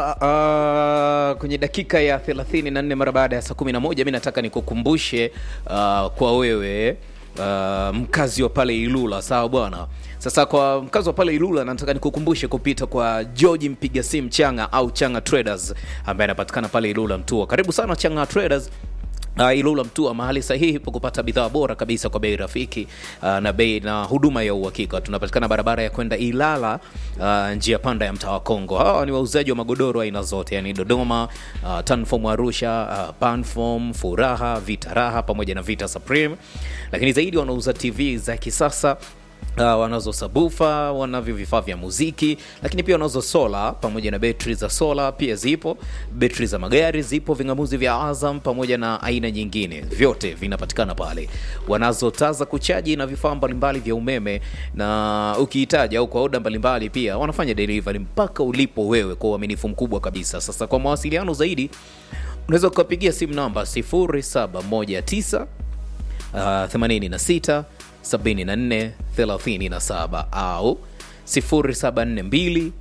uh, kwenye dakika ya 34 mara baada ya saa 11 mi nataka nikukumbushe uh, kwa wewe uh, mkazi wa pale Ilula, sawa bwana. Sasa kwa mkazi wa pale Ilula, nataka nikukumbushe kupita kwa George mpiga simu Changa au Changa Traders ambaye anapatikana pale Ilula Mtua. Karibu sana Changa Traders. Uh, Ilula Mtua, mahali sahihi pa kupata bidhaa bora kabisa kwa bei rafiki uh, na bei na huduma ya uhakika. Tunapatikana barabara ya kwenda Ilala, uh, njia panda ya mtaa wa Kongo. Hawa ni wauzaji wa magodoro aina zote, yani Dodoma, uh, Tanform Arusha, uh, Panform, Furaha, Vita Raha pamoja na Vita Supreme, lakini zaidi wanauza TV za kisasa Uh, wanazo sabufa, wanavyo vifaa vya muziki, lakini pia wanazo sola pamoja na betri za sola pia zipo, betri za magari zipo, vingamuzi vya Azam pamoja na aina nyingine, vyote vinapatikana pale. Wanazo taa za kuchaji na vifaa mbalimbali vya umeme, na ukihitaji au kwa oda mbalimbali pia wanafanya delivery mpaka ulipo wewe kwa uaminifu mkubwa kabisa. Sasa kwa mawasiliano zaidi unaweza ukapigia simu namba 0719 uh, 86 74 37 au 0742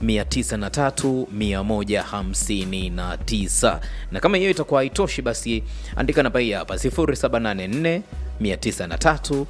903 159 na kama hiyo itakuwa haitoshi basi andika namba hii hapa 0784 903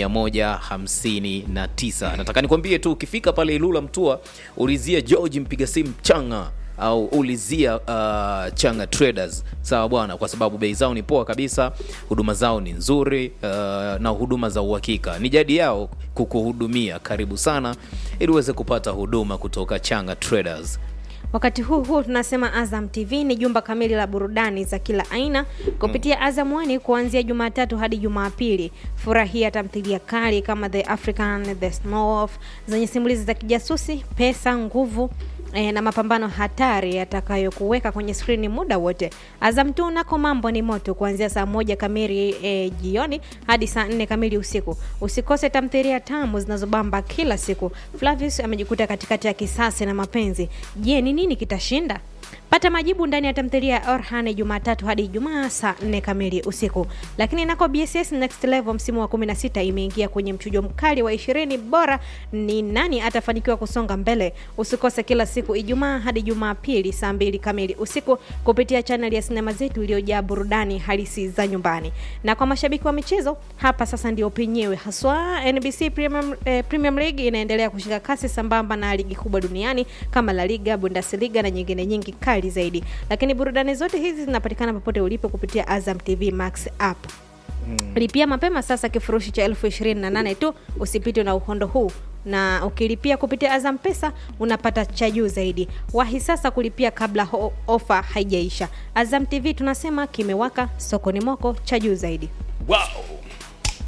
159 nataka nikwambie tu ukifika pale ilula mtua ulizia george mpiga simu changa au ulizia uh, Changa Traders sawa bwana, kwa sababu bei zao ni poa kabisa, huduma zao ni nzuri uh, na huduma za uhakika. Ni jadi yao kukuhudumia. Karibu sana ili uweze kupata huduma kutoka Changa Traders. Wakati huu huu tunasema Azam TV ni jumba kamili la burudani za kila aina kupitia Azam One kuanzia Jumatatu hadi Jumapili. Furahia tamthilia kali kama The African, The Smurf zenye simulizi za kijasusi, pesa, nguvu e, na mapambano hatari yatakayokuweka kwenye skrini muda wote. Azam tu nako mambo ni moto kuanzia saa moja kamili e, jioni hadi saa nne kamili usiku. Usikose tamthilia tamu zinazobamba kila siku. Flavius amejikuta katikati ya kisasi na mapenzi. Je, ni nini kitashinda? Pata majibu ndani ya tamthilia ya Orhan Jumatatu hadi Ijumaa saa 4 kamili usiku. Lakini nako BSS Next Level msimu wa 16 imeingia kwenye mchujo mkali wa 20 bora, ni nani atafanikiwa kusonga mbele? Usikose kila siku Ijumaa hadi Jumapili saa 2 kamili usiku kupitia chaneli ya sinema zetu iliyojaa burudani halisi za nyumbani. Na kwa mashabiki wa michezo, hapa sasa ndio penyewe haswa. NBC Premium, eh, Premium League inaendelea kushika kasi sambamba na ligi kubwa duniani kama La Liga, Bundesliga na nyingine nyingi kali zaidi lakini burudani zote hizi zinapatikana popote ulipo kupitia Azam TV Max app mm. lipia mapema sasa kifurushi cha elfu ishirini na nane tu usipitwe na uhondo huu na ukilipia kupitia Azam Pesa unapata cha juu zaidi. Wahi sasa kulipia kabla ho- ofa haijaisha. Azam TV tunasema kimewaka, sokoni moko cha juu zaidi. Wow.